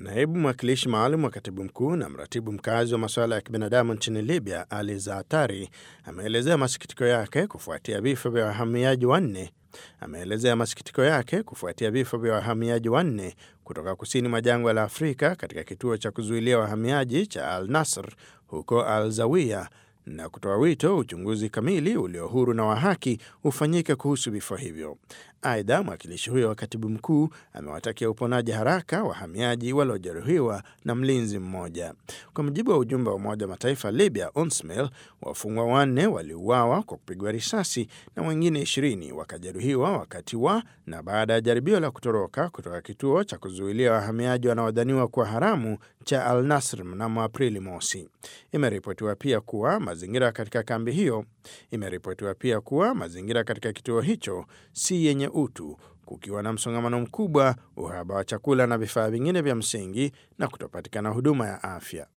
Naibu mwakilishi maalum wa katibu mkuu na mratibu mkazi wa masuala ya kibinadamu nchini Libya, Ali Zaatari, ameelezea masikitiko yake kufuatia vifo vya wahamiaji wanne ameelezea masikitiko yake kufuatia vifo vya wahamiaji wanne kutoka kusini mwa jangwa la Afrika katika kituo cha kuzuilia wahamiaji cha Al Nasr huko Al Zawiya na kutoa wito uchunguzi kamili ulio huru na wa haki ufanyike kuhusu vifo hivyo. Aidha, mwakilishi huyo wa katibu mkuu amewatakia uponaji haraka wahamiaji waliojeruhiwa na mlinzi mmoja. Kwa mujibu wa ujumbe wa Umoja wa Mataifa Libya, UNSMIL, wafungwa wanne waliuawa kwa kupigwa risasi na wengine ishirini wakajeruhiwa wakati wa na baada ya jaribio la kutoroka kutoka kituo cha kuzuilia wahamiaji wanaodhaniwa kuwa haramu cha Al Nasr mnamo Aprili mosi. Imeripotiwa pia kuwa mazingira katika kambi hiyo imeripotiwa pia kuwa mazingira katika kituo hicho si yenye utu, kukiwa na msongamano mkubwa, uhaba wa chakula na vifaa vingine vya msingi na kutopatikana huduma ya afya.